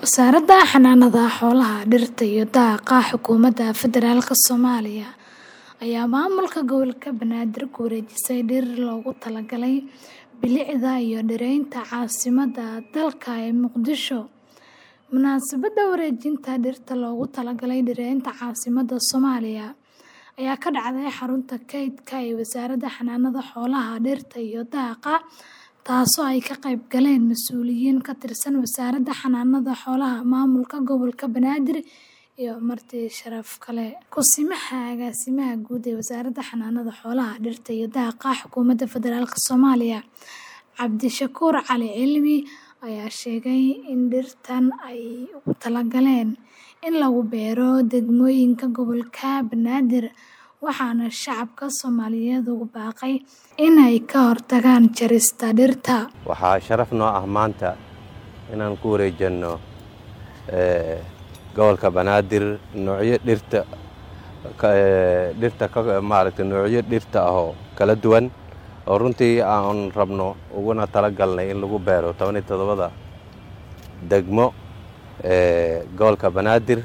Wasaaradda Xanaanada Xoolaha, Dhirta iyo Daaqa Xukuumadda Federaalka Soomaaliya ayaa maamulka gobolka Banaadir ku wareejisay dhir loogu talagalay bilicda iyo dhiraynta caasimadda dalka ee Muqdisho. Munaasabadda wareejinta dhirta loogu talagalay dhiraynta caasimadda Soomaaliya ayaa ka dhacday xarunta kaydka ee Wasaaradda Xanaanada Xoolaha, Dhirta iyo Daaqa, taasoo ay ka qayb galeen mas'uuliyiin ka tirsan Wasaaradda Xanaanada Xoolaha, Maamulka Gobolka Banaadir iyo marti sharaf kale. Ku-simaha Agaasimaha Guud ee Wasaaradda Xanaanada Xoolaha, Dhirta iyo Daaqa Xukuumadda Federaalka Soomaaliya, Cabdishakuur Cali Cilmi, ayaa sheegay in dhirtan ay ugu talagaleen in lagu beero degmooyinka gobolka Banaadir, waxaana shacabka Soomaaliyeed ugu baaqay in ay ka hortagaan jarista dhirta. Waxaa sharaf noo ah maanta inaan ku wareejinno gobolka Banaadir noocyo dhirta dhirta maaragtay noocyo dhirta ah oo kala duwan oo runtii aan rabno uguna talagalnay in lagu beero toban iyo toddobada degmo gobolka Banaadir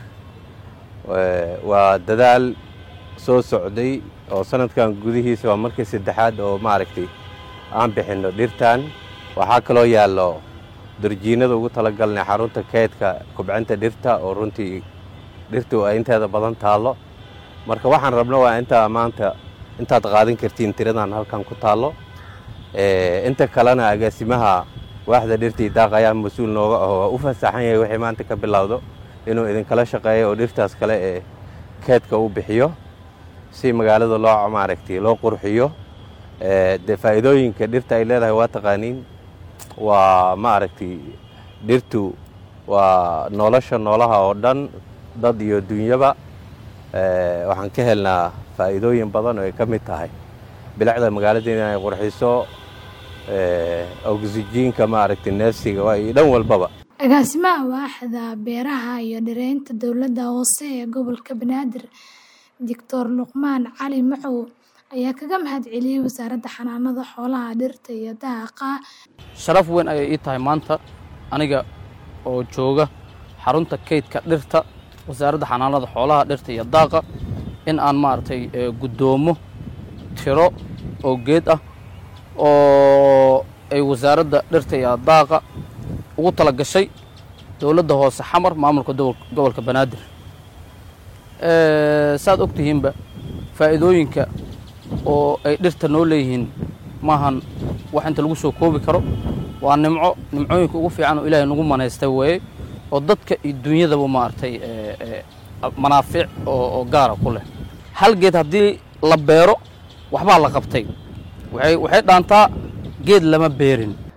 waa dadaal soo socday oo sanadkan gudihiisa waa markii saddexaad oo maaragtay aan bixinno dhirtan waxaa kaloo yaallo darjiinada ugu talagalnay xarunta kaydka kubcinta dhirta oo runtii dhirtu ay inteeda badan taallo marka waxaan rabno waa intaa maanta intaad qaadan kartiin tiradan halkan ku taallo inta kalena agaasimaha waaxda dhirtii daaq ayaa mas-uul nooga aho waa u fasaxan yahay wixii maanta ka bilowdo inuu idinkala shaqeeyo oo dhirtaas kale ee kaydka u bixiyo si magaalada loo maaragtay loo qurxiyo dee faa'iidooyinka dhirta ay leedahay waa taqaaniin waa maaragtay dhirtu waa nolosha noolaha oo dhan dad iyo dunyaba waxaan ka helnaa faa'iidooyin badan oo ay ka mid tahay bilicda magaalada inay qurxiso oksijiinka maaragtay neefsiga waa iyo dhan walbaba Agaasimaha waaxda beeraha iyo dhiraynta dowladda hoose ee gobolka Banaadir, Dictor Luqmaan Cali Macow ayaa kaga mahadceliyay Wasaaradda Xanaanada Xoolaha, Dhirta iyo Daaqa. Sharaf weyn ayay ii tahay maanta aniga oo jooga xarunta kaydka dhirta Wasaaradda Xanaanada Xoolaha, Dhirta iyo Daaqa in aan maaragtay guddoomo tiro oo geed ah oo ay Wasaaradda Dhirta iyo Daaqa ugu tala gashay dowladda hoose xamar maamulka gobolka Banaadir saad og tihiinba faa'iidooyinka oo ay dhirta noo leeyihiin maahan wax inta lagu soo koobi karo waa nimco nimcooyinka ugu fiican oo ilaahay nagu manaystay weeye oo dadka iyo dunyadaba maaragtay manaafiic oo gaara ku leh hal geed haddii la beero waxbaa la qabtay waxay dhaantaa geed lama beerin